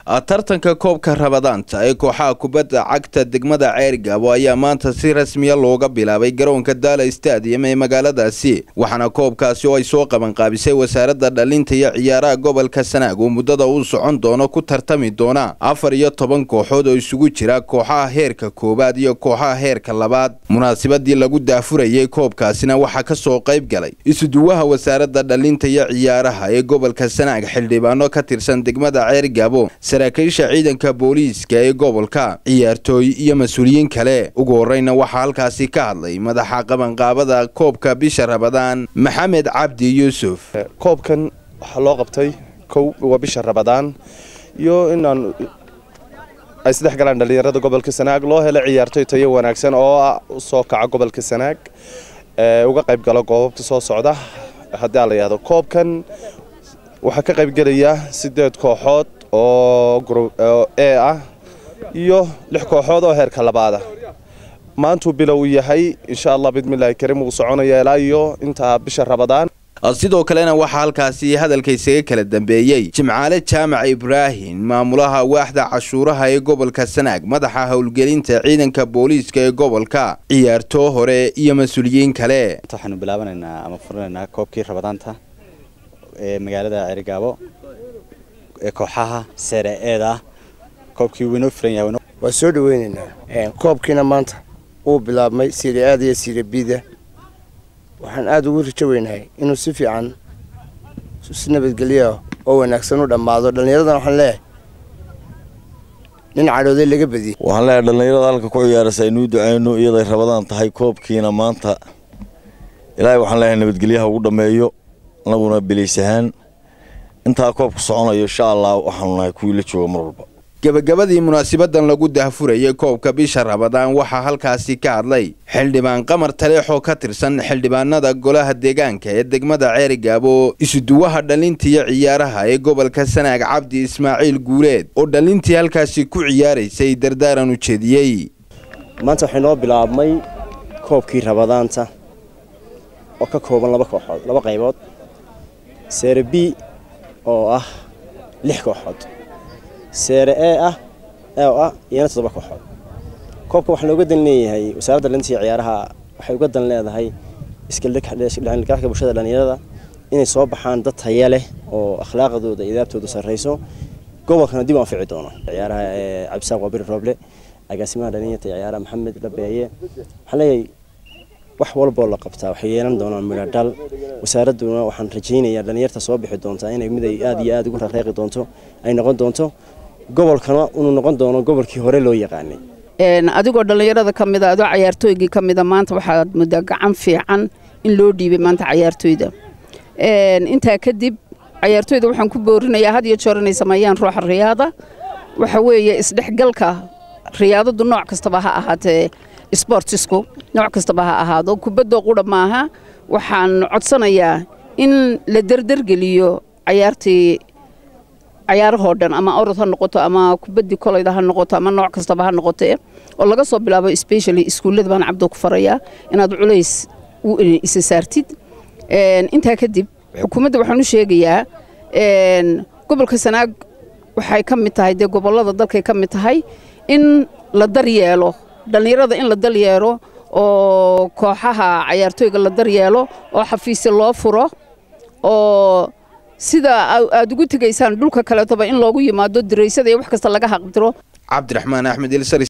tartanka koobka rabadaanta ee kooxaha kubadda cagta degmada ceergaabo ayaa maanta si rasmiya looga bilaabay garoonka daala stadium ee magaaladaasi waxaana koobkaasi oo ay soo qabanqaabisay wasaaradda dhalinta iyo ciyaaraha gobolka sanaag oo muddada uu socon doono ku tartami doona afar iyo toban kooxood oo isugu jira kooxaha heerka koowaad iyo kooxaha heerka labaad munaasabadii lagu daafurayay koobkaasina waxaa ka soo qayb galay isuduwaha wasaaradda dhalinta iyo ciyaaraha ee gobolka sanaag xildhibaano ka tirsan degmada ceergaabo saraakiisha ciidanka booliiska ee gobolka ciyaartooy iyo mas-uuliyiin kale ugu horeyna waxaa halkaasi ka hadlay madaxa qabanqaabada koobka bisha rabadaan maxamed cabdi yuusuf koobkan waxaa loo qabtay kow waa bisha rabadaan iyo inaan ay saddex galaan dhallinyarada gobolka sanaag loo helo ciyaartooy tayo wanaagsan oo soo kaca gobolka sanaag uga qayb galo goobabka soo socda haddii a la yihahdo koobkan waxaa ka qaybgelaya sideed kooxood oo e ah iyo lix kooxood oo heerka labaada maantuu bilow yahay insha allah bidmillaahi kariim wuu soconaya ilaa iyo intaa bisha rabadaan sidoo kalena waxaa halkaasi hadalka isaga kala dambeeyey jimcaale jaamac ibraahim maamulaha waaxda cashuuraha ee gobolka sanaag madaxa howlgelinta ciidanka booliiska ee gobolka ciyaartoo hore iyo mas-uuliyiin kale waxaanu bilaabanaynaa ama furinaynaa koobkii rabadaanta ee magaalada ceerigaabo ee kooxaha sere eeda koobkii winoo furan yahay waa soo dhaweynaynaa koobkiina maanta wuu bilaabmay siire aada iyo siire biida waxaan aada ugu rajo weynahay inuu si fiican si nabadgelya oo wanaagsan u dhammaado dhallinyaradan waxaan leeyahay nin cadhooday laga badiyey waxaan leeyahay dhallinyarada halka ku ciyaaraysa aynuu ducayno iyaday rabadaan tahay koobkiina maanta ilaahay waxaan leeyahay nabadgelyaha ugu dhammeeyo anaguna biliis ahaan intaa koobka soconayo insha allah waxaanu nahay kuwii la jooga mar walba gebagabadii munaasabadan lagu daahfurayay koobka bisha rabadaan waxaa halkaasi ka hadlay xildhibaan qamar taleexoo ka tirsan xildhibaanada golaha deegaanka ee degmada ceerigaabo isuduwaha dhalinta iyo ciyaaraha ee gobolka sanaag cabdi ismaaciil guuleed oo dhalintii halkaasi ku ciyaaraysay dardaaran u jeediyey maanta waxay noo bilaabmay koobkii rabadaanta oo ka kooban laba kooxood laba qaybood seere b oo ah lix kooxood seere e ah oo ah iyana toddoba kooxood koobka waxaa looga dan leeyahay wasaaradda dhalinta iyo ciyaaraha waxay uga dan leedahay iskaldhexgalka bulshada dhallinyarada inay soo baxaan dad taya leh oo akhlaaqdooda iyo idaabtooda sarrayso gobolkana dib u anfici doono ciyaaraha ee cabdisaaq waabiri rooble agaasimaha dhalinyarta iyo ciyaaraha maxamed dhabeeye waxaan leeyahay wax walboo la qabtaa waxay yeelan doonaan midho dhal wasaaradduna waxaan rajaynayaa dhallinyarta soo bixi doontaa inay mid ay aad iyo aad ugu rareeqi doonto ay noqon doonto gobolkana inuu noqon doono gobolkii hore loo yaqaanay adigoo dhallinyarada ka mida adoo cayaartooygii ka mida maanta waxaad muddaa gacan fiican in loo dhiibay maanta cayaartooyda intaa kadib cayaartooyda waxaan ku boorinayaa had iyo joor inay sameeyaan ruuxa riyaada waxa weeye isdhexgalka riyaadadu nooc kastaba ha ahaatee sbortisku nooc kastaba ha ahaado kubaddo qudha maaha waxaan codsanayaa in la derdergeliyo cayaartii cayaarahoo dhan ama orod ha noqoto ama kubaddii kolayda ha noqoto ama nooc kastaba ha noqote oo laga soo bilaabo specially iskuullada baan cabdo ku farayaa inaad culays u isa saartid intaa kadib xukuumadda waxaan u sheegayaa gobolka sanaag waxay ka mid tahay dee gobollada dalkay ka mid tahay in la daryeelo dhallinyarada in la dalyeelo oo kooxaha cayaartooyga la daryeelo oo xafiisya loo furo oo sida aad ugu tegaysaan dhulka kaleetoba in loogu yimaado diraysada iyo wax kasta laga haqdiro cabdiraxmaan axmed